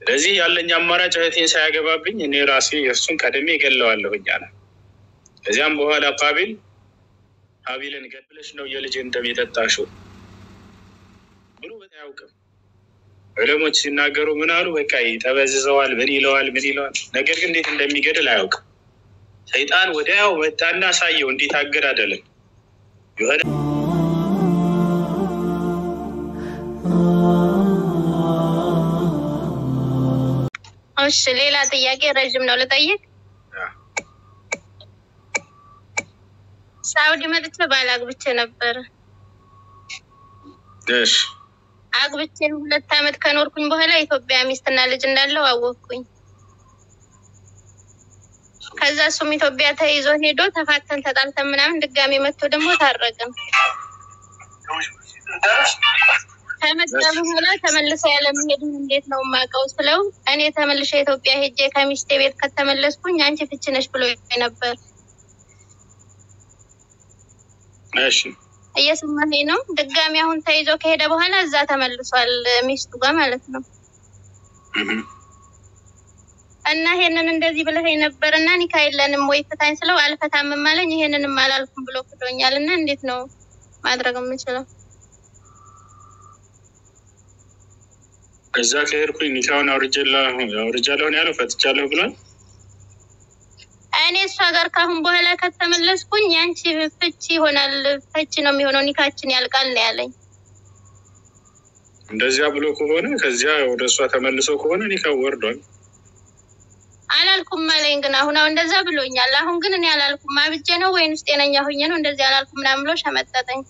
ስለዚህ ያለኝ አማራጭ እህቴን ሳያገባብኝ እኔ ራሴ እሱን ቀድሜ እገለዋለሁኝ አለ። ከዚያም በኋላ ቃቢል ሀቢልን ገድለሽ ነው የልጅን ደም የጠጣሽው ብሎ አያውቅም። ዑለሞች ሲናገሩ ምን አሉ? በቃ ይጠበዝዘዋል፣ ምን ይለዋል፣ ምን ይለዋል። ነገር ግን እንዴት እንደሚገድል አያውቅም። ሰይጣን ወዲያው መጣና ሳየው እንዴት አገዳደልን የሆነ እሺ ሌላ ጥያቄ ረዥም ነው ልጠይቅ። ሳውዲ መጥቼ ባል አግብቼ ነበረ። እሺ አግብቼ ሁለት ዓመት ከኖርኩኝ በኋላ ኢትዮጵያ ሚስትና ልጅ እንዳለው አወቅኩኝ። ከዛ እሱም ኢትዮጵያ ተይዞ ሄዶ ተፋተን ተጣልተን ምናምን ድጋሜ መጥቶ ደግሞ ታረቅን። ከመጣ በኋላ ተመልሰ ያለመሄድን እንዴት ነው የማውቀው ስለው እኔ ተመልሼ ኢትዮጵያ ሄጄ ከሚስቴ ቤት ከተመለስኩኝ አንቺ ፍቺ ነሽ ብሎ ነበር። እሺ እየሰማኸኝ ነው? ድጋሚ አሁን ተይዞ ከሄደ በኋላ እዛ ተመልሷል ሚስቱ ጋር ማለት ነው። እህ። እና ይሄንን እንደዚህ ብለኸኝ ነበር እና ኒካ የለንም ወይ ፍታኝ ስለው አልፈታምም አለኝ። ይሄንንም አላልኩም ብሎ ክዶኛል። እና እንዴት ነው ማድረግ የምችለው? እዛ ከሄድኩኝ ኒካውን አውርጃለሁ አውርጃለሁ ነው ያለው ፈትቻለሁ ብሏል። እኔ እሷ ጋር ካሁን በኋላ ከተመለስኩኝ ያንቺ ፍቺ ይሆናል፣ ፍቺ ነው የሚሆነው፣ ኒካችን ያልቃል ነው ያለኝ። እንደዚያ ብሎ ከሆነ ከዚያ ወደ እሷ ተመልሶ ከሆነ ኒካው ወርዷል። አላልኩም አለኝ። ግን አሁን አሁን እንደዛ ብሎኛል። አሁን ግን እኔ አላልኩም። አብጄ ነው ወይንስ ጤነኛ ሁኜ ነው እንደዚህ አላልኩም ምናምን ብሎ ሸመጠጠኝ።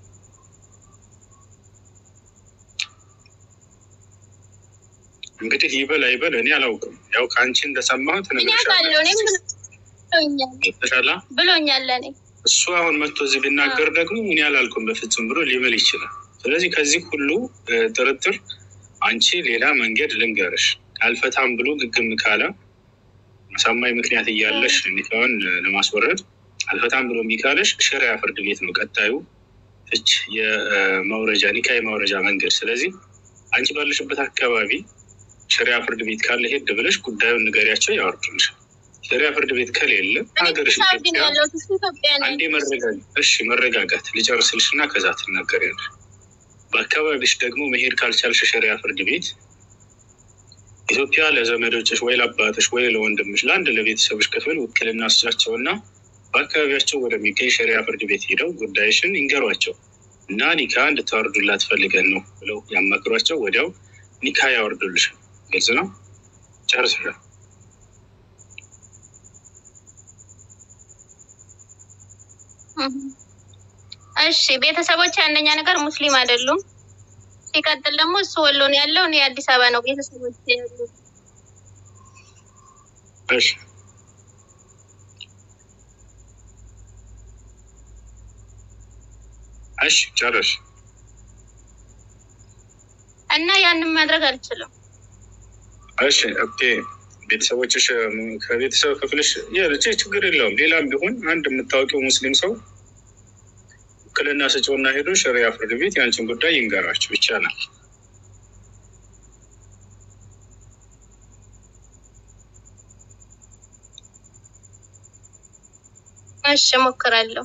እንግዲህ ይበል አይበል እኔ አላውቅም። ያው ከአንቺ እንደሰማሁት እኔ አውቃለሁ። እኔም ብሎኛል ተሻላ ብሎኛል ለእኔ እሱ አሁን መጥቶ እዚህ ቢናገር ደግሞ እኔ አላልኩም በፍጹም ብሎ ሊምል ይችላል። ስለዚህ ከዚህ ሁሉ እ፣ ጥርጥር አንቺ ሌላ መንገድ ልንገርሽ፣ አልፈታም ብሎ ግግም ካለ አሳማኝ ምክንያት እያለሽ ኒካውን ለማስወረድ አልፈታም ብሎ እምቢ ካለሽ ሸሪያ ፍርድ ቤት ነው ቀጣዩ ፍች የማውረጃ ኒካ የማውረጃ መንገድ። ስለዚህ አንቺ ባለሽበት አካባቢ ሸሪያ ፍርድ ቤት ካለ ሄድ ብለሽ ጉዳዩን ንገሪያቸው ያወርዱልሽ። ሸሪያ ፍርድ ቤት ከሌለ ሀገርሽ ሳውዲ ነው ኢትዮጵያ ያለሁት፣ እሱ ኢትዮጵያ ነው። አንዴ መረጋጋት እሺ፣ መረጋጋት ልጨርስልሽ እና ከዛ ትናገሪያለሽ። በአካባቢሽ ደግሞ መሄድ ካልቻልሽ ሸሪያ ፍርድ ቤት ኢትዮጵያ ለዘመዶችሽ ወይ ለአባትሽ ወይ ለወንድምሽ ለአንድ ለቤተሰብሽ ክፍል ውክልና ስጫቸው እና በአካባቢያቸው ወደሚገኝ ሸሪያ ፍርድ ቤት ሄደው ጉዳይሽን ይንገሯቸው እና ኒካ እንድታወርዱላት ፈልገን ነው ብለው ያማክሯቸው። ወዲያው ኒካ ያወርዱልሻል። ግልጽ ነው። ጨርስሻል። እህ። እሺ ቤተሰቦች አንደኛ ነገር ሙስሊም አይደሉም። ሲቀጥል ደግሞ እሱ ወሎ ነው ያለው፣ እኔ አዲስ አበባ ነው ቤተሰቦች ያሉት። እሺ እሺ ጨረሽ። እና ያንን ማድረግ አልችልም። እሺ ኦኬ። ቤተሰቦችሽ እም፣ ከቤተሰብ ክፍልሽ የልጅ ችግር የለውም። ሌላም ቢሆን አንድ የምታወቂው ሙስሊም ሰው ውክልና ስጪውና ሄዶ ሸሪያ ፍርድ ቤት ያንቺን ጉዳይ ይንገራችሁ ይቻላል። እሺ እሞክራለሁ።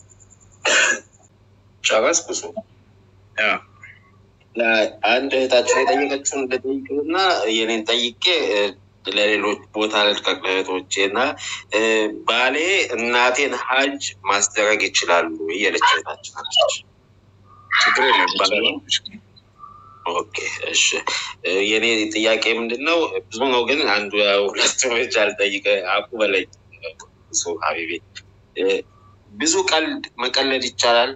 ጨረስኩ። እሱ ያ አንድ እህታችን የጠየቀችውን ልጠይቅና የኔን ጠይቄ እ፣ ለሌሎች ቦታ ልልቀቅ ለእህቶቼ እና እ፣ ባሌ እናቴን ሀጅ ማስደረግ ይችላሉ እየለች እህታችን አለች። ችግር የለም ይቻላል። ኦኬ እሺ። እ፣ የኔ ጥያቄ ምንድን ነው? ብዙ ነው ግን አንዱ ሁለቱ ብቻ ልጠይቅ። አቁ በለኝ እሱ ሀቢቤ እ፣ ብዙ ቀልድ መቀለድ ይቻላል?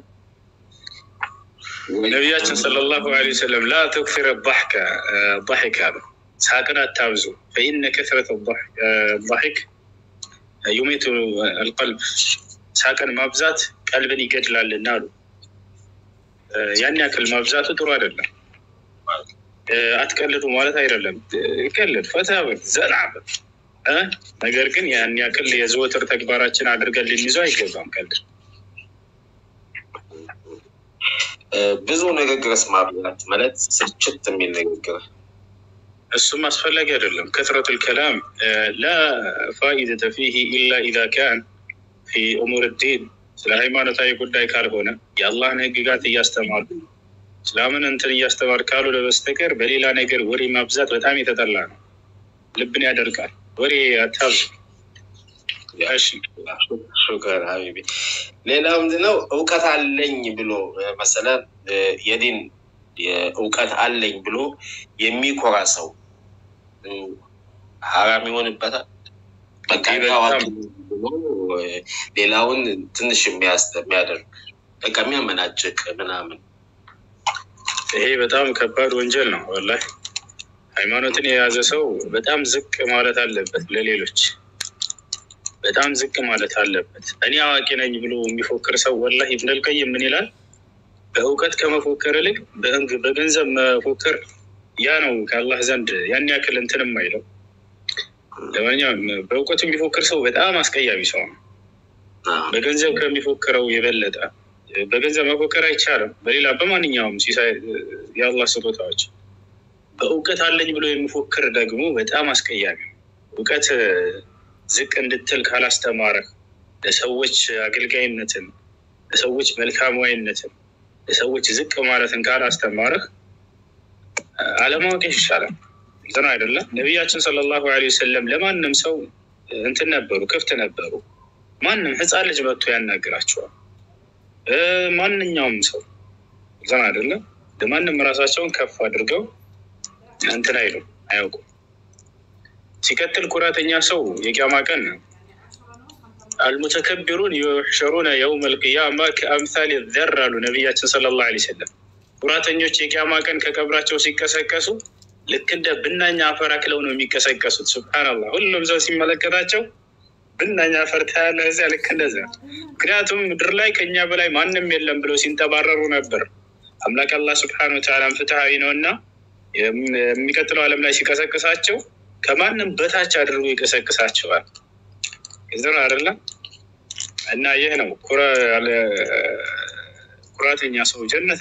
ነቢያችን ሰለላሁ ዐለይሂ ወሰለም ላ ተክፊረ ضحከ ضحክ አሉ። ሳቅን አታብዙ። ፈኢነ ከስረት ضحክ ዩሜቱ አልቀልብ ሳቅን ማብዛት ቀልብን ይገድላልና አሉ። እ፣ ያን ያክል ማብዛቱ ጥሩ አይደለም። እ፣ አትቀልዱ ማለት አይደለም። እ፣ ቀልድ፣ ፈታ በል፣ ዘና በል እ፣ ነገር ግን ያን ያክል የዘወትር ተግባራችን አድርገን ልንይዘው አይገባም ቀልድ እ፣ ብዙ ንግግርስ ማብዛት ማለት ስልችት የሚል ንግግር እሱም አስፈላጊ አይደለም። ከትረቱ ልከላም ላ ፋኢደተ ፊህ ኢላ ኢዛ ካን ፊ እሙር ዲን ስለ ሃይማኖታዊ ጉዳይ ካልሆነ የአላህን ህግጋት እያስተማሩ እስላምን እንትን እያስተማር ካልሆነ በስተቀር በሌላ ነገር ወሬ ማብዛት በጣም የተጠላ ነው። ልብን ያደርቃል። ወሬ አታብዙ። እሺ ሹከር ሀቢቢ። ሌላው ምንድነው እውቀት አለኝ ብሎ መሰለ የዲን እውቀት አለኝ ብሎ የሚኮራ ሰው ሀራም ይሆንበታል። በቃ ታዋቂ ብሎ ሌላውን ትንሽ የሚያደርግ በቃ የሚያመናጭቅ ምናምን ይሄ በጣም ከባድ ወንጀል ነው። ወላሂ ሃይማኖትን የያዘ ሰው በጣም ዝቅ ማለት አለበት። ለሌሎች በጣም ዝቅ ማለት አለበት። እኔ አዋቂ ነኝ ብሎ የሚፎክር ሰው ወላሂ ኢብን አልቀይም ምን ይላል? በእውቀት ከመፎከር ይልቅ በገንዘብ መፎከር ያ ነው ከአላህ ዘንድ ያን ያክል እንትን የማይለው። ለማንኛውም በእውቀቱ የሚፎክር ሰው በጣም አስቀያሚ ሰው ነው። በገንዘብ ከሚፎክረው የበለጠ በገንዘብ መፎከር አይቻልም። በሌላ በማንኛውም ሲሳይ የአላህ ስጦታዎች በእውቀት አለኝ ብሎ የሚፎክር ደግሞ በጣም አስቀያሚ ነው። እውቀት ዝቅ እንድትል ካላስተማረህ ለሰዎች አገልጋይነትን፣ ለሰዎች መልካማዊነትን፣ ለሰዎች ዝቅ ማለትን ካላስተማረህ አለማወቅ ይሻላል። እንትን አይደለም። ነቢያችን ሰለላሁ ዐለይሂ ወሰለም ለማንም ሰው እንትን ነበሩ፣ ክፍት ነበሩ። ማንም ህፃን ልጅ መጥቶ ያናግራቸዋል። ማንኛውም ሰው እንትን አይደለም። ለማንም ራሳቸውን ከፍ አድርገው እንትን አይሉም፣ አያውቁም። ሲቀጥል ኩራተኛ ሰው የቂያማ ቀን አልሙተከቢሩን ዩሕሸሩነ የውም ልቅያማ ከአምሳል ዘር አሉ ነቢያችን ሰለላሁ ዐለይሂ ወሰለም። ኩራተኞች የቂያማ ቀን ከቀብራቸው ሲቀሰቀሱ ልክ እንደ ብናኛ አፈር አክለው ነው የሚቀሰቀሱት። ሱብሃነላህ ሁሉም ሰው ሲመለከታቸው ብናኛ አፈር ታያለህ እዚያ ልክ እንደዚያ። ምክንያቱም ምድር ላይ ከኛ በላይ ማንም የለም ብለው ሲንጠባረሩ ነበር። አምላክ አላህ ሱብሃነሁ ወተዓላም ፍትሐዊ ነው እና የሚቀጥለው ዓለም ላይ ሲቀሰቅሳቸው ከማንም በታች አድርጎ ይቀሰቅሳቸዋል። ግልጽ ነው አይደለም? እና ይህ ነው ኩራተኛ ሰው ጀነት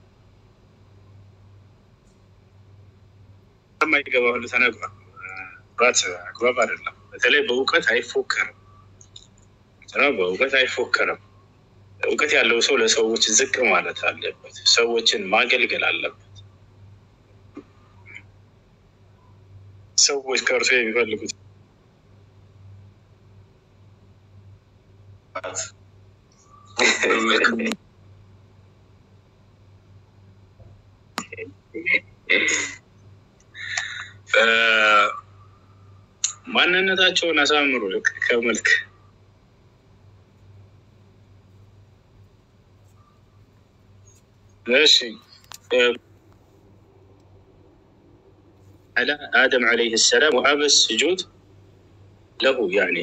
የማይገባ ሁሉ ተነግሯል። ኩራት አግባብ አይደለም። በተለይ በእውቀት አይፎከርም። በእውቀት አይፎከርም። እውቀት ያለው ሰው ለሰዎች ዝቅ ማለት አለበት። ሰዎችን ማገልገል አለበት። ሰዎች ከእርሱ የሚፈልጉት ማንነታቸውን አሳምሩ ልክ ከመልክ እሺ አደም ዓለይህ ሰላም ወአበስ ስጁድ ለሁ ያኔ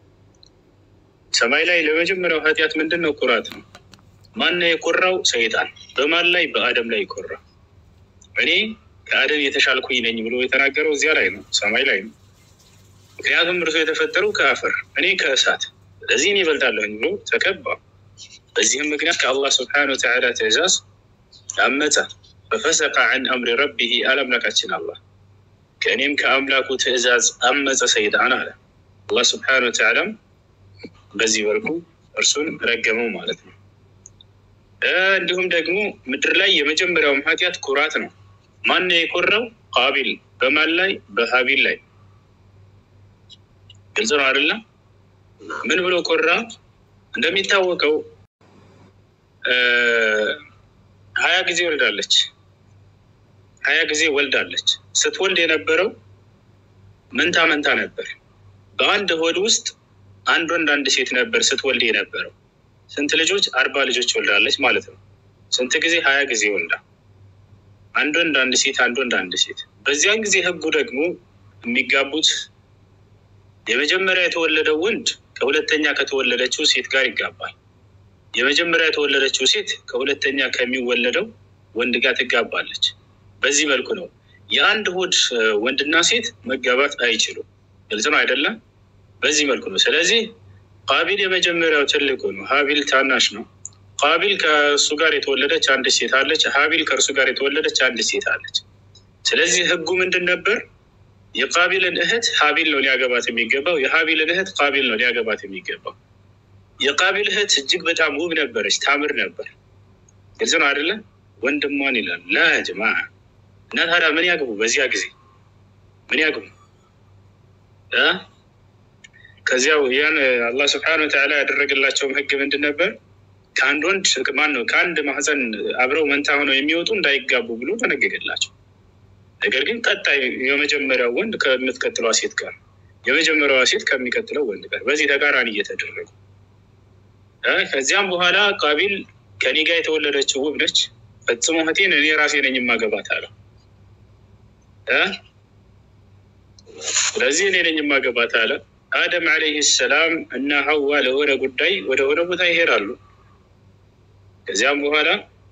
ሰማይ ላይ ለመጀመሪያው ኃጢአት ምንድን ነው? ኩራት ነው። ማነው የኮራው? ሰይጣን። በማን ላይ? በአደም ላይ ይኮራ። እኔ ከአደም የተሻልኩኝ ነኝ ብሎ የተናገረው እዚያ ላይ ነው፣ ሰማይ ላይ ነው። ምክንያቱም እርሱ የተፈጠረው ከአፈር እኔ ከእሳት፣ ስለዚህ እኔ ይበልጣለሁኝ ብሎ ተከባ። በዚህም ምክንያት ከአላህ ስብሐነ ወተዓላ ትእዛዝ አመፀ። በፈሰቀ ዐን አምሪ ረቢሂ አለምላካችን አላህ ከእኔም ከአምላኩ ትእዛዝ አመፀ ሰይጣን አለ። አላህ ስብሐነ ወተዓላም በዚህ መልኩ እርሱን ረገመው ማለት ነው። እንዲሁም ደግሞ ምድር ላይ የመጀመሪያውም ኃጢአት ኩራት ነው። ማን የኮራው? ቃቢል። በማን ላይ? በሀቢል ላይ። ግልጽ ነው አይደለም? ምን ብሎ ኮራ? እንደሚታወቀው ሀያ ጊዜ ወልዳለች። ሀያ ጊዜ ወልዳለች። ስትወልድ የነበረው መንታ መንታ ነበር። በአንድ ሆድ ውስጥ አንድ ወንድ አንድ ሴት ነበር ስትወልድ የነበረው። ስንት ልጆች? አርባ ልጆች ወልዳለች ማለት ነው። ስንት ጊዜ? ሀያ ጊዜ ወልዳ አንድ ወንድ አንድ ሴት፣ አንድ ወንድ አንድ ሴት። በዚያን ጊዜ ህጉ ደግሞ የሚጋቡት የመጀመሪያ የተወለደው ወንድ ከሁለተኛ ከተወለደችው ሴት ጋር ይጋባል። የመጀመሪያ የተወለደችው ሴት ከሁለተኛ ከሚወለደው ወንድ ጋር ትጋባለች። በዚህ መልኩ ነው። የአንድ ሆድ ወንድና ሴት መጋባት አይችሉም። ግልጽ ነው አይደለም? በዚህ መልኩ ነው። ስለዚህ ቃቢል የመጀመሪያው ትልቁ ነው። ሀቢል ታናሽ ነው። ቃቢል ከእሱ ጋር የተወለደች አንድ ሴት አለች። ሀቢል ከእርሱ ጋር የተወለደች አንድ ሴት አለች። ስለዚህ ህጉ ምንድን ነበር? የቃቢልን እህት ሀቢል ነው ሊያገባት የሚገባው። የሀቢልን እህት ቃቢል ነው ሊያገባት የሚገባው። የቃቢል እህት እጅግ በጣም ውብ ነበረች፣ ታምር ነበር። ግልጽ ነው አይደለ? ወንድሟን ይላል ላጅማ እና ታዲያ ምን ያግቡ? በዚያ ጊዜ ምን ያግቡ? ከዚያው ያን አላህ ስብሐነ ወተዓላ ያደረገላቸውም ህግ ምንድን ነበር? ከአንድ ወንድ ማን ነው ከአንድ ማህፀን አብረው መንታ ሆነው የሚወጡ እንዳይጋቡ ብሎ ተነገገላቸው። ነገር ግን ቀጣይ የመጀመሪያው ወንድ ከምትቀጥለዋ ሴት ጋር፣ የመጀመሪያዋ ሴት ከሚቀጥለው ወንድ ጋር በዚህ ተቃራኒ እየተደረጉ ከዚያም በኋላ ቃቢል ከኔ ጋር የተወለደችው ውብ ነች፣ ፈጽሞ እህቴን እኔ ራሴ ነኝ የማገባት አለው። ስለዚህ እኔ ነኝ የማገባት አለ። አደም ዓለይህ ሰላም እና ሀዋ ለሆነ ጉዳይ ወደ ሆነ ቦታ ይሄዳሉ። ከዚያም በኋላ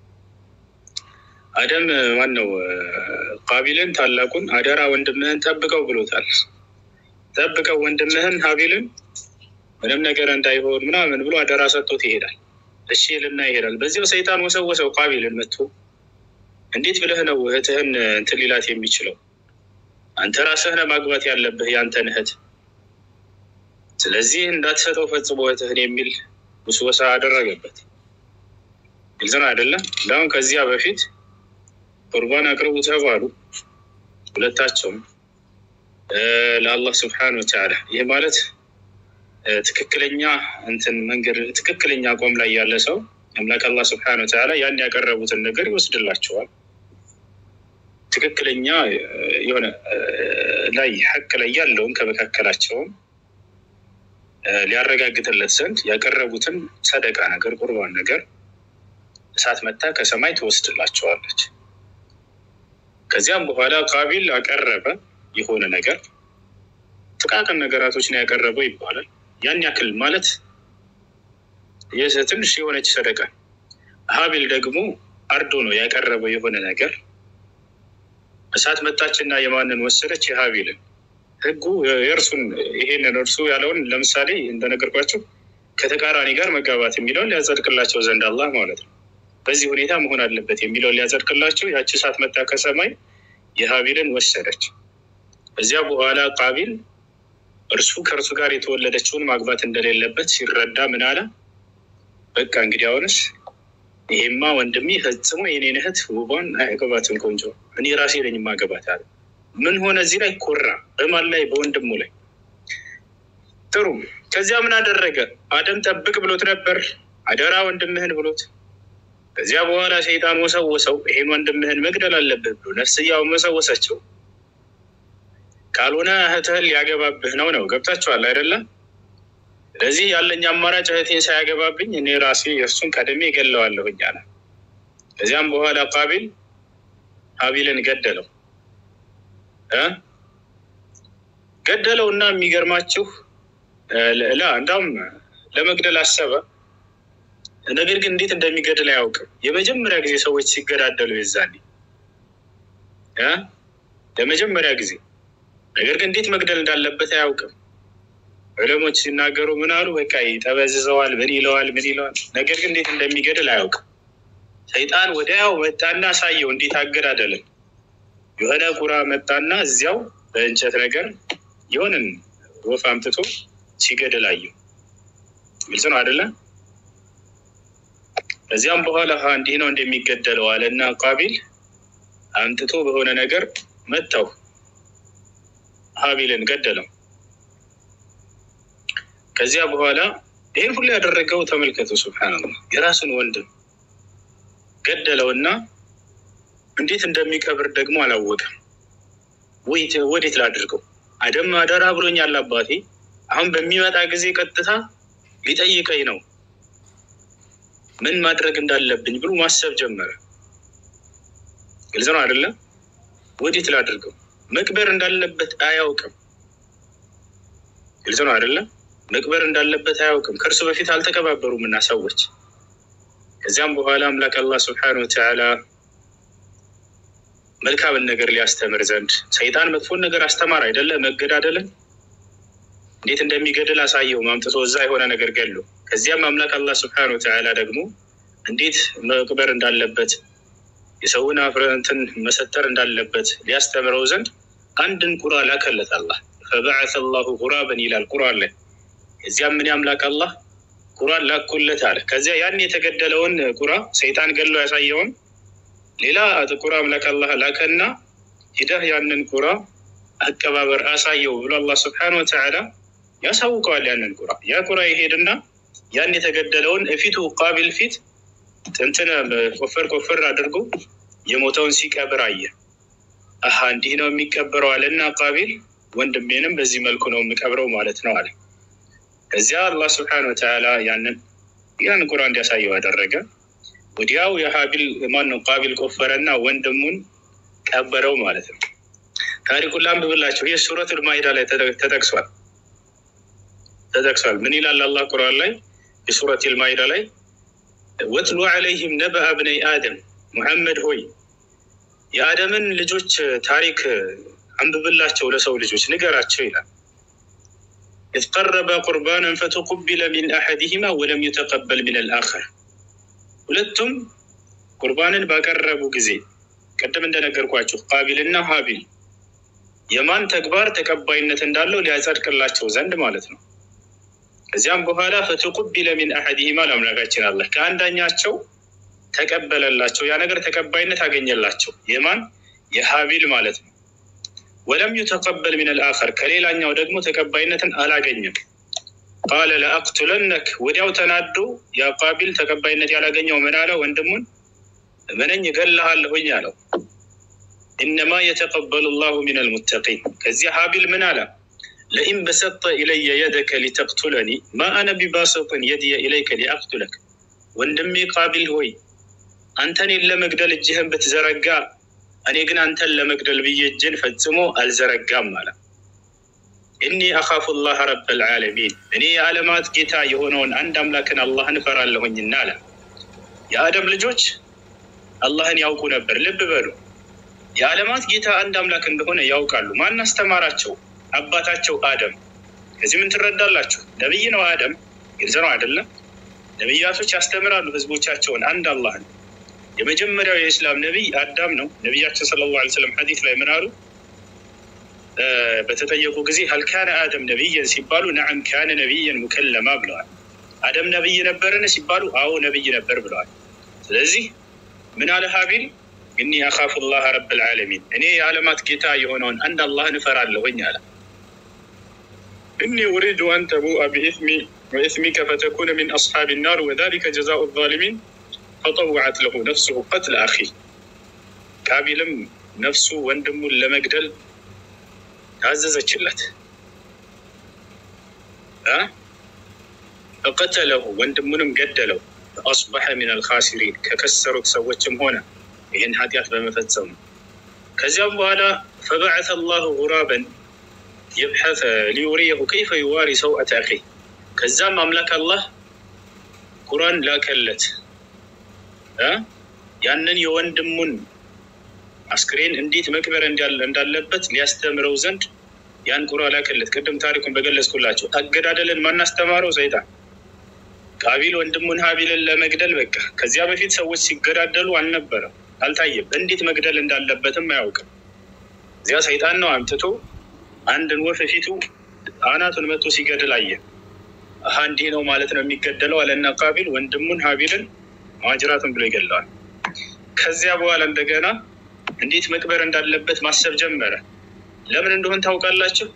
አደም ማን ነው ቃቢልን ታላቁን አደራ ወንድምህን ጠብቀው ብሎታል። ጠብቀው ወንድምህን ሀቢልን ምንም ነገር እንዳይሆን ምናምን ብሎ አደራ ሰጥቶት ይሄዳል። እሺ ልና ይሄዳል። በዚያው ሰይጣን ወሰወሰው ቃቢልን መጥቶ እንዴት ብለህ ነው እህትህን እንትን ሊላት የሚችለው? አንተ ራስህ ነህ ማግባት ያለብህ ያንተን እህት። ስለዚህ እንዳትሰጠው ፈጽሞ እህትህን የሚል ውስወሳ አደረገበት። ግልጽ ነው አይደለም? እንዳሁን ከዚያ በፊት ቁርባን አቅርቡ ተባሉ ሁለታቸውም ለአላህ ስብሓነ ወተዓላ። ይህ ማለት ትክክለኛ እንትን መንገድ ትክክለኛ አቋም ላይ ያለ ሰው አምላክ አላህ ስብሓነ ወተዓላ ያን ያቀረቡትን ነገር ይወስድላቸዋል። ትክክለኛ የሆነ ላይ ሐቅ ላይ ያለውን ከመካከላቸውም ሊያረጋግጥለት ዘንድ ያቀረቡትን ሰደቃ ነገር ቁርባን ነገር እሳት መታ ከሰማይ ትወስድላቸዋለች። ከዚያም በኋላ ቃቢል አቀረበ የሆነ ነገር ጥቃቅን ነገራቶችን ያቀረበው ይባላል። ያን ያክል ማለት ትንሽ የሆነች ሰደቃ። ሀቢል ደግሞ አርዶ ነው ያቀረበው የሆነ ነገር እሳት መጣችና የማንን ወሰደች? የሀቢልን። ህጉ የእርሱን ይሄንን እርሱ ያለውን ለምሳሌ እንደነገርኳቸው ከተቃራኒ ጋር መጋባት የሚለውን ሊያጸድቅላቸው ዘንድ አላህ ማለት ነው። በዚህ ሁኔታ መሆን አለበት የሚለውን ሊያጸድቅላቸው ያቺ እሳት መጣ ከሰማይ የሀቢልን ወሰደች። እዚያ በኋላ ቃቢል እርሱ ከእርሱ ጋር የተወለደችውን ማግባት እንደሌለበት ሲረዳ ምን አለ? በቃ እንግዲህ አሁንስ ይሄማ ወንድሜ ፈጽሞ የኔን እህት ውቧን አያገባትም፣ ቆንጆ እኔ ራሴ ነኝ የማገባት አለ። ምን ሆነ? እዚህ ላይ ኮራ። በማን ላይ? በወንድሙ ላይ። ጥሩ። ከዚያ ምን አደረገ? አደም ጠብቅ ብሎት ነበር፣ አደራ ወንድምህን ብሎት። ከዚያ በኋላ ሰይጣን ወሰወሰው፣ ይሄን ወንድምህን መግደል አለብህ ብሎ ነፍስያው መሰወሰችው። ካልሆነ እህትህን ሊያገባብህ ነው ነው። ገብታችኋል አይደለም? ስለዚህ ያለኝ አማራጭ እህቴን ሳያገባብኝ እኔ ራሴ እርሱን ቀድሜ ገለዋለሁኝ አለ። ከዚያም በኋላ ቃቢል ሀቢልን ገደለው እ ገደለው እና የሚገርማችሁ ላ እንዳውም ለመግደል አሰበ። ነገር ግን እንዴት እንደሚገድል አያውቅም። የመጀመሪያ ጊዜ ሰዎች ሲገዳደሉ የዛኔ እ ለመጀመሪያ ጊዜ ነገር ግን እንዴት መግደል እንዳለበት አያውቅም። ዑለሞች ሲናገሩ ምን አሉ? በቃ ይጠበዝዘዋል፣ ምን ይለዋል፣ ምን ይለዋል። ነገር ግን እንዴት እንደሚገድል አያውቅም። ሰይጣን ወዲያው መጣና አሳየው እንዴት አገዳደልን። የሆነ ቁራ መጣና እዚያው በእንጨት ነገር የሆንን ወፍ አምጥቶ ሲገድል አየው። ግልጽ ነው አይደለም? ከዚያም በኋላ እንዲህ ነው እንደሚገደለው አለ እና ቃቢል አምጥቶ በሆነ ነገር መታው፣ ሀቢልን ገደለው። ከዚያ በኋላ ይህን ሁሉ ያደረገው ተመልከቱ፣ ሱብሓነላህ የራሱን ወንድም ገደለውና እንዴት እንደሚቀብር ደግሞ አላወቀም። ወዴት ላድርገው? አደም አደራ ብሎኛል አባቴ፣ አሁን በሚመጣ ጊዜ ቀጥታ ሊጠይቀኝ ነው፣ ምን ማድረግ እንዳለብኝ ብሎ ማሰብ ጀመረ። ግልጽ ነው አይደለም? ወዴት ላድርገው? መቅበር እንዳለበት አያውቅም። ግልጽ ነው አይደለም? መቅበር እንዳለበት አያውቅም። ከእርሱ በፊት አልተቀባበሩም እና ሰዎች። ከዚያም በኋላ አምላክ አላህ ስብሐነሁ ወተዓላ መልካምን ነገር ሊያስተምር ዘንድ ሰይጣን መጥፎን ነገር አስተማር አይደለ? መገዳደልን እንዴት እንደሚገድል አሳየው ማምጥቶ እዛ የሆነ ነገር ገሉ። ከዚያም አምላክ አላህ ስብሐነሁ ወተዓላ ደግሞ እንዴት መቅበር እንዳለበት የሰውን እንትን መሰተር እንዳለበት ሊያስተምረው ዘንድ አንድን ቁራ ላከለት አላህ። ፈበዐሰ አላሁ ጉራበን ይላል ቁርአን ላይ። እዚያም ምን ያምላክ አላህ ቁራን ላኩለት አለ። ከዚያ ያን የተገደለውን ቁራ ሰይጣን ገሎ ያሳየውን ሌላ ቁራ አምላክ አላህ ላከና ሂደህ ያንን ቁራ አቀባበር አሳየው ብሎ አላህ ስብሐነሁ ወተዓላ ያሳውቀዋል። ያንን ቁራ ያ ቁራ ይሄድና ያን የተገደለውን እፊቱ ቃቢል ፊት እንትን ቆፈር ቆፈር አድርጎ የሞተውን ሲቀብር አየ። አሀ እንዲህ ነው የሚቀበረው አለና ቃቢል ወንድሜንም በዚህ መልኩ ነው የምቀብረው ማለት ነው አለ። ከዚያ አላህ ስብሐነሁ ወተዓላ ያንን ያን ቁራ እንዲያሳየው አደረገ። ወዲያው የሀቢል ማን ነው ቃቢል ቆፈረና ወንድሙን ቀበረው ማለት ነው። ታሪኩን ላንብብላችሁ። ይህ ሱረቱል ማኢዳ ላይ ተጠቅሷል ተጠቅሷል። ምን ይላል አላህ ቁርአን ላይ የሱረቱል ማኢዳ ላይ ወትሉ ዐለይሂም ነበአ ብነይ አደም ሙሐመድ ሆይ የአደምን ልጆች ታሪክ አንብብላቸው ለሰው ልጆች ንገራቸው ይላል። ኢዝ ቀረበ ቁርባናን ፈተቁቢለ ሚን አሐዲሂማ ወለም ዩተቀበል ሚን አልአኸር ሁለቱም ቁርባንን ባቀረቡ ጊዜ ቅድም እንደነገርኳችሁ ቃቢልና ሀቢል የማን ተግባር ተቀባይነት እንዳለው ሊያጸድቅላቸው ዘንድ ማለት ነው። ከዚያም በኋላ ፈተቁቢለ ሚን አሐዲሂማ ለአምላካችን አለ ከአንዳኛቸው ተቀበለላቸው። ያ ነገር ተቀባይነት አገኘላቸው። የማን የሀቢል ማለት ነው። ወለም ዩተቀበል ሚን አልአኸር ከሌላኛው ደግሞ ተቀባይነትን አላገኘም። ቃለ ለአቅቱለነክ ወዲያው ተናዶ ያ ቃቢል ተቀባይነት ያላገኘው ምን አለ? ወንድሙን ምነኝ እገልሃለሁኝ አለው። ኢነማ የተቀበሉ ላሁ ሚን አልሙተቂን። ከዚያ ሀቢል ምን አለ? ለኢን በሰጠ ኢለየ የደከ ሊተቅቱለኒ ማ አነ ቢባሰጥን የድየ ኢለይከ ሊአቅቱለክ። ወንድሜ ቃቢል ሆይ አንተን ለመግደል እጅህን ብትዘረጋ እኔ ግን አንተን ለመግደል ብዬ እጅን ፈጽሞ አልዘረጋም አለ። እኒ አኻፉ ላህ ረበል ዓለሚን እኔ የዓለማት ጌታ የሆነውን አንድ አምላክን አላህን እፈራለሁኝና አለ። የአደም ልጆች አላህን ያውቁ ነበር። ልብ በሉ፣ የዓለማት ጌታ አንድ አምላክ እንደሆነ ያውቃሉ። ማን አስተማራቸው? አባታቸው አደም። ከዚህ ምን ትረዳላችሁ? ነቢይ ነው አደም፣ ግልጽ ነው አይደለም? ነቢያቶች ያስተምራሉ ህዝቦቻቸውን አንድ አላህን። የመጀመሪያው የእስላም ነቢይ አዳም ነው። ነቢያችን ሰለላሁ ዐለይሂ ወሰለም ሐዲስ ላይ ምን አሉ? በተጠየቁ ጊዜ ሀልካነ አደም ነቢይን ሲባሉ ነዓም ካነ ነቢይን ሙከለማ ብለዋል። አደም ነቢይ ነበርን ሲባሉ አዎ ነቢይ ነበር ብለዋል። ስለዚህ ምን አለ ሀቢል እኒ አኻፉ ላህ ረብል ዓለሚን እኔ የዓለማት ጌታ የሆነውን አንድ አላህን እፈራለሁኝ አለ። እኒ ኡሪዱ አን ተቡአ ቢኢስሚ ወኢስሚከ ፈተኩነ ሚን አስሓቢ ናር ወዛሊከ ጀዛኡ ዛሊሚን ፈጠወዐት ለሁ ነፍሱሁ ቀትለ አኺ ቃቢልም ነፍሱ ወንድሙን ለመግደል ታዘዘችለት። ፈቀተለሁ ወንድሙንም ገደለው። ፈአስበሐ ሚን አልኻሲሪን ከከሰሩት ሰዎችም ሆነ ይህን ኃጢአት በመፈጸሙ። ከዚያም በኋላ ፈበዐተ አላሁ ጉራበን የብሐሰ ሊዩሪየሁ ከይፈ ዩዋሪ ሰውአተ አኺ ከዛም አምላክ አላህ ቁራን ላከለት ያንን የወንድሙን አስክሬን እንዴት መቅበር እንዳለበት ሊያስተምረው ዘንድ ያን ቁራ ላከለት። ቅድም ታሪኩን በገለጽኩላቸው አገዳደልን ማናስተማረው ሰይጣን ቃቢል ወንድሙን ሀቢልን ለመግደል በቃ ከዚያ በፊት ሰዎች ሲገዳደሉ አልነበረም፣ አልታየም። እንዴት መግደል እንዳለበትም አያውቅም። እዚያ ሰይጣን ነው አምጥቶ አንድን ወፍ ፊቱ አናቱን መቶ ሲገድል አየ። አሀ እንዲህ ነው ማለት ነው የሚገደለው አለና ቃቢል ወንድሙን ሀቢልን ማጅራቱን ብሎ ይገለዋል። ከዚያ በኋላ እንደገና እንዴት መቅበር እንዳለበት ማሰብ ጀመረ። ለምን እንደሆን ታውቃላችሁ?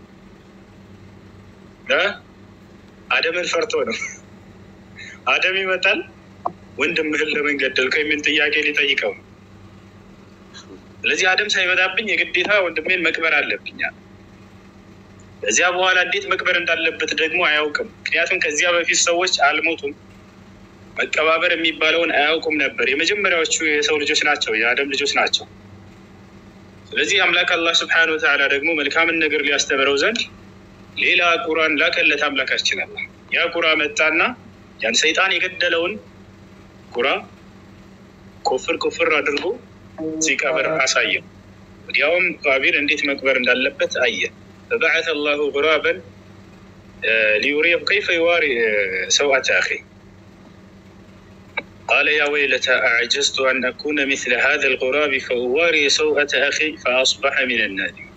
አደምን ፈርቶ ነው። አደም ይመጣል ወንድምህን ለምን ገደልከው የሚል ጥያቄ ሊጠይቀው ነው። ስለዚህ አደም ሳይመጣብኝ የግዴታ ወንድሜን መቅበር አለብኛል። ከዚያ በኋላ እንዴት መቅበር እንዳለበት ደግሞ አያውቅም። ምክንያቱም ከዚያ በፊት ሰዎች አልሞቱም፣ መቀባበር የሚባለውን አያውቁም ነበር። የመጀመሪያዎቹ የሰው ልጆች ናቸው፣ የአደም ልጆች ናቸው። ስለዚህ አምላክ አላህ ስብሐነ ወተዓላ ደግሞ መልካምን ነገር ሊያስተምረው ዘንድ ሌላ ቁራን ላከለት አምላካችን አላህ። ያ ቁራ መጣና ያን ሰይጣን የገደለውን ቁራ ኮፍር ኮፍር አድርጎ ሲቀብር አሳየው። ወዲያውም ቃቢል እንዴት መቅበር እንዳለበት አየ። ፈበዐተ አላሁ ጉራበን ሊዩሪየሁ ከይፈ ዩዋሪ ሰውአተ አኺ قال يا ويلتى أعجزت أن أكون مثل هذا الغراب فأواري سوءة أخي فأصبح من النادمين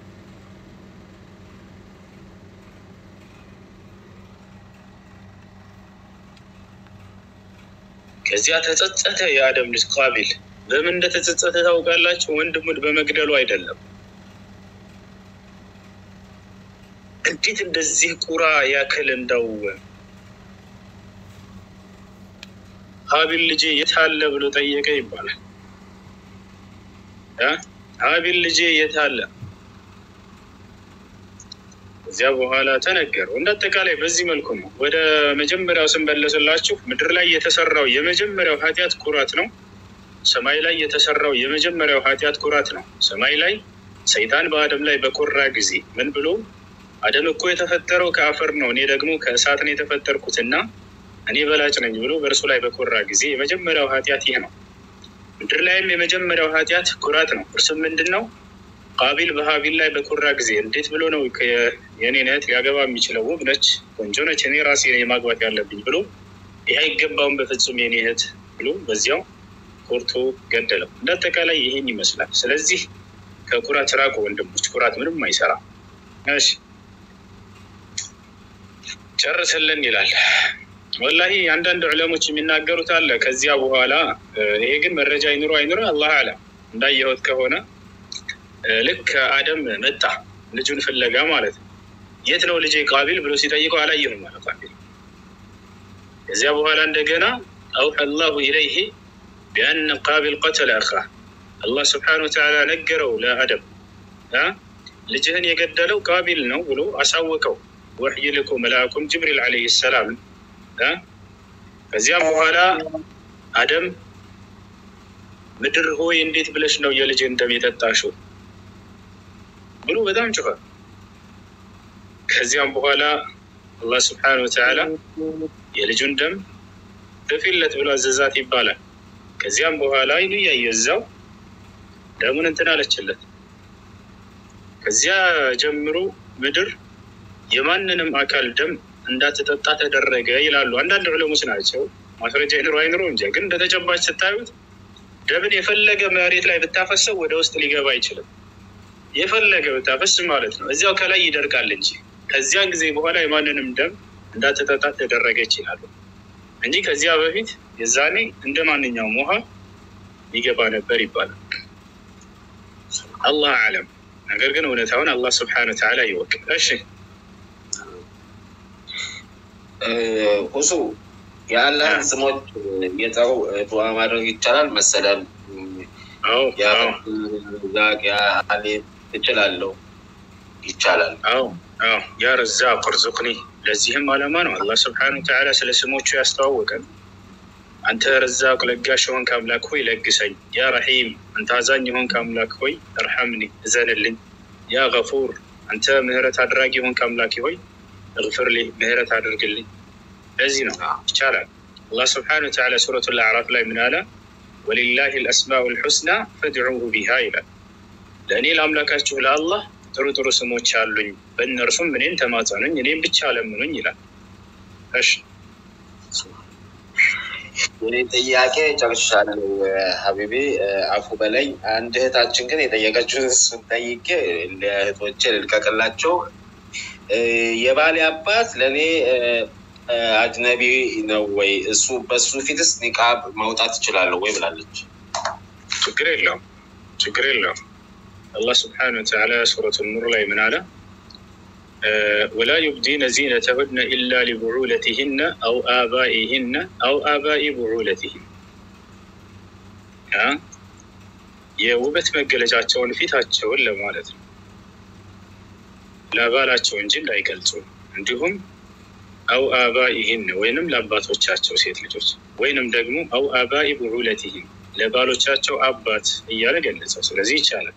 ከዚያ ተጸጸተ የአደም ልጅ ቃቢል። በምን እንደተጸጸተ ታውቃላችሁ? ወንድሙን በመግደሉ አይደለም። እንዴት እንደዚህ ቁራ ያክል እንደው ሀቢል ልጄ የት አለ ብሎ ጠየቀ ይባላል። እ ሀቢል ልጄ የት አለ? እዚያ በኋላ ተነገረው። እንደ አጠቃላይ በዚህ መልኩ ነው። ወደ መጀመሪያው ስንመለስላችሁ ምድር ላይ የተሰራው የመጀመሪያው ኃጢአት ኩራት ነው። ሰማይ ላይ የተሰራው የመጀመሪያው ኃጢአት ኩራት ነው። ሰማይ ላይ ሰይጣን በአደም ላይ በኮራ ጊዜ ምን ብሎ አደም እኮ የተፈጠረው ከአፈር ነው፣ እኔ ደግሞ ከእሳት ነው የተፈጠርኩት እና እኔ በላጭ ነኝ ብሎ በእርሱ ላይ በኮራ ጊዜ የመጀመሪያው ኃጢአት ይህ ነው። ምድር ላይም የመጀመሪያው ኃጢአት ኩራት ነው። እርሱም ምንድን ነው? ቃቢል በሀቢል ላይ በኮራ ጊዜ እንዴት ብሎ ነው የኔን እህት ሊያገባ የሚችለው? ውብ ነች፣ ቆንጆ ነች፣ እኔ ራሴ ነኝ ማግባት ያለብኝ ብሎ ይህ አይገባውም በፍጹም የኔ እህት ብሎ በዚያው ኮርቶ ገደለው። እንደ አጠቃላይ ይህን ይመስላል። ስለዚህ ከኩራት ራቁ ወንድሞች፣ ኩራት ምንም አይሰራ። እሺ ጨርስልን ይላል። ወላሂ አንዳንድ ዕለሞች የሚናገሩት አለ። ከዚያ በኋላ ይሄ ግን መረጃ አይኑሮ አይኑሮ አላህ አለም እንዳየሁት ከሆነ ልክ አደም መጣ ልጁን ፍለጋ ማለት ነው። የት ነው ልጄ ቃቢል ብሎ ሲጠይቀው አላየሁም አለ ቃቢል። ከዚያ በኋላ እንደገና አውሐ አላሁ ኢለይህ ቢአነ ቃቢል ቀተለ አኻ አላህ ስብሓነ ወተዓላ ነገረው ለአደም ልጅህን የገደለው ቃቢል ነው ብሎ አሳወቀው። ወሕይ ልኮ መልአኩም ጅብሪል ዓለይሂ ሰላም ከዚያም በኋላ አደም ምድር ሆይ እንዴት ብለሽ ነው የልጅን ደም የጠጣሽው ብሎ በጣም ጮኸ። ከዚያም በኋላ አላህ ስብሓነ ወተዓላ የልጁን ደም ደፊለት ብሎ አዘዛት ይባላል። ከዚያም በኋላ አይኑ እያየ እዛው ደሙን እንትን አለችለት። ከዚያ ጀምሮ ምድር የማንንም አካል ደም እንዳትጠጣ ተደረገ ይላሉ አንዳንድ ዑለሞች ናቸው። ማስረጃ ይኑሮ አይኑሮ እንጂ ግን እንደተጨባጭ ስታዩት ደምን የፈለገ መሬት ላይ ብታፈሰው ወደ ውስጥ ሊገባ አይችልም። የፈለገ ብታፈስ ማለት ነው እዚያው ከላይ ይደርቃል እንጂ ከዚያ ጊዜ በኋላ የማንንም ደም እንዳትጠጣ ተደረገ ይችላሉ እንጂ ከዚያ በፊት የዛኔ እንደ ማንኛውም ውሃ ይገባ ነበር ይባላል። አላህ አለም። ነገር ግን እውነታውን አላህ ስብሐነ ወተዓላ ይወቅ። እሺ ሁሱ የአላህን ስሞች የጠሩ ዱዓ ማድረግ ይቻላል መሰላል? አዎ አዎ ዛቅ ያሌ እችላለሁ። ይቻላል። አዎ አዎ ያ ረዛቅ እርዙቅኒ። ለዚህም ዓላማ ነው አላህ ስብሐነ ወተዓላ ስለ ስሞቹ ያስተዋወቀን። አንተ ረዛቅ ለጋሽ የሆንክ አምላክ ሆይ ለግሰኝ። ያ ረሒም አንተ አዛኝ የሆንክ አምላክ ሆይ እርሐምኒ እዘንልኝ። ያ ገፉር አንተ ምህረት አድራጊ የሆንክ አምላክ ሆይ እግፍርሊ ምህረት አድርግልኝ። ለዚህ ነው ይቻላል። አላህ ስብሐነ ወተዓላ ሱረቱል አዕራፍ ላይ ምን አለ? ወሊላሂ ልአስማኡል ሑስና ፈድዑሁ ቢሃ ይላል። ለእኔ ለአምላካችሁ ለአላህ ጥሩ ጥሩ ስሞች አሉኝ፣ በእነርሱም እኔን ተማጸኑኝ፣ እኔም ብቻ ለምኑኝ ይላል። እሺ የኔ ጥያቄ ጨርሻለሁ ሀቢቤ፣ አፉ በላይ። አንድ እህታችን ግን የጠየቀችውን እሱን ጠይቄ ለእህቶቼ ልልቀቅላቸው። የባሌ አባት ለእኔ አጅነቢ ነው ወይ? እሱ በሱ ፊትስ ኒቃብ ማውጣት እችላለሁ ወይ ብላለች። ችግር የለውም ችግር የለውም። አላህ ስብሐነ ወተዓላ ሱረቱ ኑር ላይ ምን አለ? ወላ ዩብዲነ ዚነተሁነ ኢላ ሊቡዑለቲህነ አው አባኢህነ አው አባኢ ቡዑለቲህን የውበት መገለጫቸውን ፊታቸውን ለማለት ነው ለባላቸው እንጂ እንዳይገልጹ እንዲሁም አው አባኢህን ወይንም ለአባቶቻቸው ሴት ልጆች ወይንም ደግሞ አው አባኢ ቡዑለቲህን ለባሎቻቸው አባት እያለ ገለጸው። ስለዚህ ይቻላል።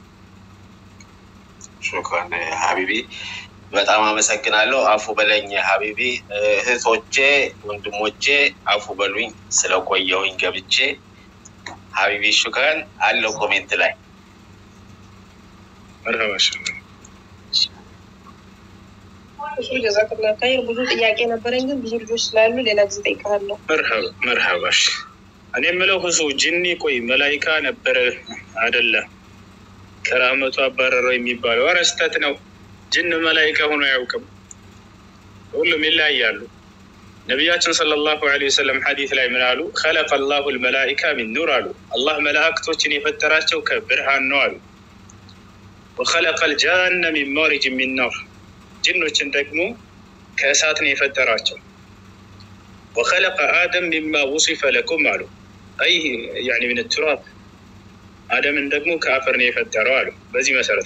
ሹክራን ሀቢቢ፣ በጣም አመሰግናለሁ። አፉ በለኝ ሀቢቢ። እህቶቼ ወንድሞቼ አፉ በሉኝ ስለቆየውኝ ገብቼ። ሀቢቢ ሹክራን አለው ኮሜንት ላይ መርሀባ ክፍሉ ጀዛክላ ካይር። ብዙ ጥያቄ ነበረኝ፣ ግን ብዙ ልጆች ስላሉ ሌላ ጊዜ እጠይቅሃለሁ። መርሀባ መርሀባሽ። እኔ የምለው ሁሱ ጅኒ ቆይ መላይካ ነበረ አደለ? ከራመቱ አባረረው የሚባለው ኧረ ስህተት ነው። ጅን መላይካ ሆኖ አያውቅም። ሁሉም ይለያያሉ። ነቢያችን ሰለላሁ ዐለይሂ ወሰለም ሐዲስ ላይ ምን አሉ? ከለቀ ላሁ ልመላኢካ ሚን ኑር አሉ። አላህ መላእክቶችን የፈጠራቸው ከብርሃን ነው አሉ። ወከለቀ ልጃነ ሚን ማሪጅ ሚን ናር ጅኖችን ደግሞ ከእሳት ነው የፈጠራቸው። ወከለቀ አደም ሚማ ውሲፈ ለኩም አሉ። አይ ያኒ ምን ቱራብ አደምን ደግሞ ከአፈር ነው የፈጠረው አሉ። በዚህ መሰረት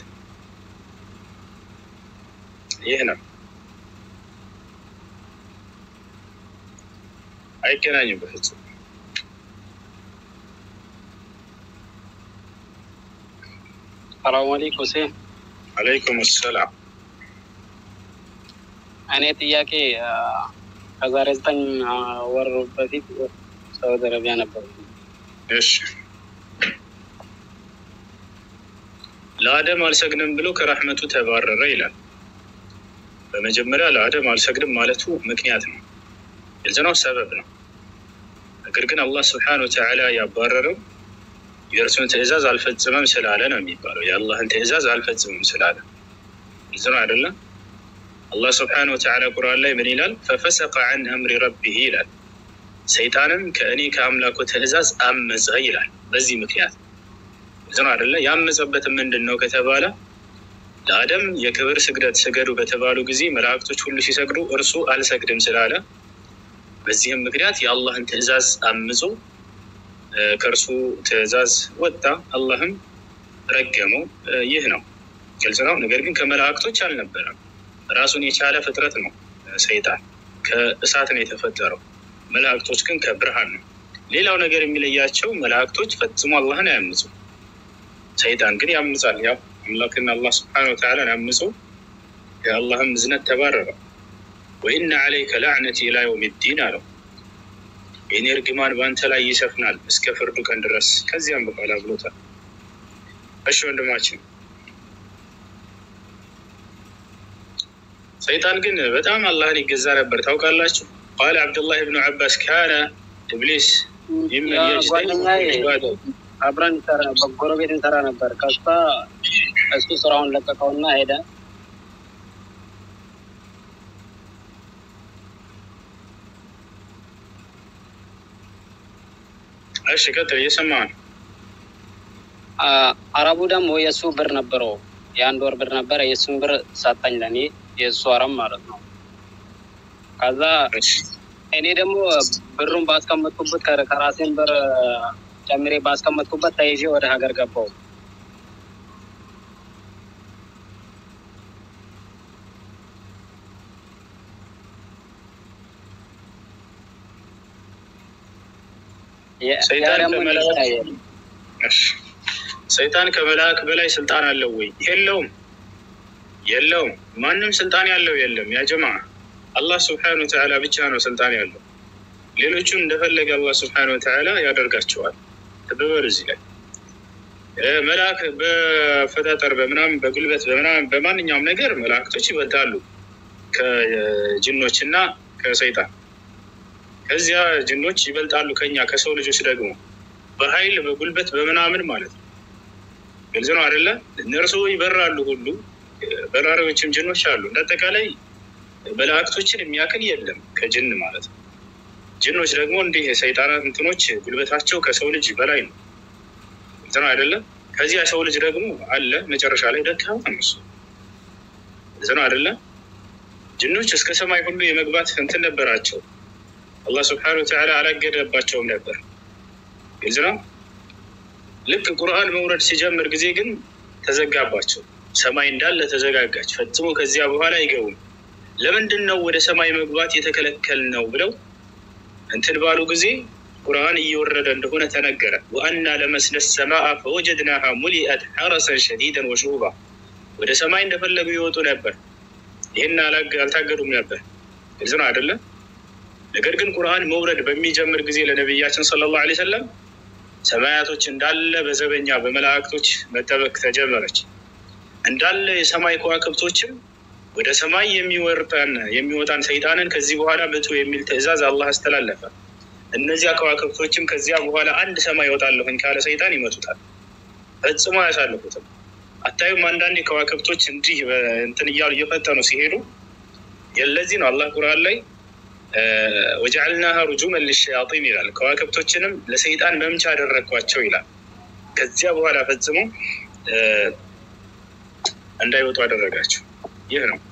ይህ ነው። አይገናኝም በፍጹም። ሰላሙ አለይኩም ሁሴን። አለይኩም ሰላም። እኔ ጥያቄ ከዛሬ ዘጠኝ ወር በፊት ሳውዲ አረቢያ ነበር። እሺ ለአደም አልሰግድም ብሎ ከራህመቱ ተባረረ ይላል። በመጀመሪያ ለአደም አልሰግድም ማለቱ ምክንያት ነው፣ ግልጽ ነው፣ ሰበብ ነው። ነገር ግን አላህ ስብሐነ ወተዓላ ያባረረው የእርሱን ትዕዛዝ አልፈጽመም ስላለ ነው የሚባለው። የአላህን ትዕዛዝ አልፈጽመም ስላለ ግልጽ ነው አይደለም? አላህ ስብሐነ ወተዓላ ቁርአን ላይ ምን ይላል? ፈፈሰቀ ዐን አምሪ ረቢህ ይላል። ሰይጣንም ከእኔ ከአምላኩ ትዕዛዝ አመፀ ይላል። በዚህ ምክንያት ግልጽ ነው አይደለ? ያመፀበትም ምንድን ነው ከተባለ ለአደም የክብር ስግደት ስገዱ በተባሉ ጊዜ መላእክቶች ሁሉ ሲሰግዱ እርሱ አልሰግድም ስላለ በዚህም ምክንያት የአላህን ትዕዛዝ አምጾ ከእርሱ ትዕዛዝ ወጣ፣ አላህም ረገመው። ይህ ነው ግልጽ ነው። ነገር ግን ከመላእክቶች አልነበረም። ራሱን የቻለ ፍጥረት ነው። ሰይጣን ከእሳት ነው የተፈጠረው። መላእክቶች ግን ከብርሃን ነው። ሌላው ነገር የሚለያቸው መላእክቶች ፈጽሞ አላህን አያምፁ፣ ሰይጣን ግን ያምጻል። ያው አምላክና አላህ ስብሐነ ወተዓላን አምጾ የአላህም እዝነት ተባረረ። ወኢነ ዐለይከ ለዕነቲ ኢላ የውም ዲን አለው። የኔ እርግማን በአንተ ላይ ይሰፍናል እስከ ፍርዱ ቀን ድረስ ከዚያም በኋላ ብሎታል። እሺ ወንድማችን ሰይጣን ግን በጣም አላህን ይገዛ ነበር ታውቃላችሁ። ቃለ አብዱላህ ብኑ ዐባስ ካነ ኢብሊስ ጓደኛዬ አብረን በጎረቤት እንሰራ ነበር። ከዛ እሱ ስራውን ለቀቀውና ሄደ። እሺ ቀጥል፣ እየሰማ ነው። አረቡ ደግሞ የእሱ ብር ነበረው፣ የአንድ ወር ብር ነበረ። የእሱን ብር ሰጠኝ ለእኔ የእሱ አረም ማለት ነው። ከዛ እኔ ደግሞ ብሩን ባስቀመጥኩበት ከራሴን ብር ጨምሬ ባስቀመጥኩበት ተይዤ ወደ ሀገር ገባው። ሰይጣን ከመልአክ በላይ ስልጣን አለው ወይ? የለውም፣ የለውም። ማንም ስልጣን ያለው የለም። ያ ጀማ አላህ ስብሐነ ወተዓላ ብቻ ነው ስልጣን ያለው። ሌሎቹን እንደፈለገ አላህ ስብሐነ ወተዓላ ያደርጋቸዋል። ተበበር እዚህ ላይ መልአክ በፈጣጠር በምናምን በጉልበት በምናምን በማንኛውም ነገር መላእክቶች ይበልጣሉ ከጅኖች እና ከሰይጣን። ከዚያ ጅኖች ይበልጣሉ ከኛ ከሰው ልጆች ደግሞ በኃይል በጉልበት በምናምን ማለት ነው። ግልጽ ነው አይደለ? እነርሱ ይበራሉ ሁሉ በራሪዎችም ጅኖች አሉ። እንዳጠቃላይ መላእክቶችን የሚያክል የለም ከጅን ማለት ነው። ጅኖች ደግሞ እንዲህ የሰይጣናት እንትኖች ጉልበታቸው ከሰው ልጅ በላይ ነው። ግልጽ ነው አይደለም? ከዚያ ሰው ልጅ ደግሞ አለ መጨረሻ ላይ ደካማ ነው እሱ። ግልጽ ነው አይደለም? ጅኖች እስከ ሰማይ ሁሉ የመግባት እንትን ነበራቸው። አላህ ስብሐነሁ ወተዓላ አላገደባቸውም ነበር። ግልጽ ነው። ልክ ቁርአን መውረድ ሲጀምር ጊዜ ግን ተዘጋባቸው። ሰማይ እንዳለ ተዘጋጋች። ፈጽሞ ከዚያ በኋላ አይገቡም። ለምንድን ነው ወደ ሰማይ መግባት የተከለከል ነው ብለው እንትን ባሉ ጊዜ ቁርአን እየወረደ እንደሆነ ተነገረ። ወአና ለመስነ ሰማአ ፈወጀድናሃ ሙሊአት ሐረሰን ሸዲደን ወሹባ። ወደ ሰማይ እንደፈለጉ ይወጡ ነበር። ይህን አልታገዱም ነበር። ግልጽ ነው አይደለም? ነገር ግን ቁርአን መውረድ በሚጀምር ጊዜ ለነቢያችን ሰለላሁ ዐለይሂ ወሰለም ሰማያቶች እንዳለ በዘበኛ በመላእክቶች መጠበቅ ተጀመረች። እንዳለ የሰማይ ከዋክብቶችም ወደ ሰማይ የሚወርጠን የሚወጣን ሰይጣንን ከዚህ በኋላ ምቱ የሚል ትእዛዝ አላህ አስተላለፈ። እነዚያ ከዋክብቶችም ከዚያ በኋላ አንድ ሰማይ ይወጣለሁኝ ካለ ሰይጣን ይመቱታል፣ ፈጽሞ አያሳልፉትም። አታዩም? አንዳንድ ከዋክብቶች እንዲህ እንትን እያሉ እየፈጠኑ ሲሄዱ የለዚህ ነው አላህ ቁርአን ላይ ወጀዐልናሃ ሩጁመን ሊሸያጢን ይላል። ከዋክብቶችንም ለሰይጣን መምቻ አደረግኳቸው ይላል። ከዚያ በኋላ ፈጽሞ እንዳይወጡ አደረጋቸው። ይህ ነው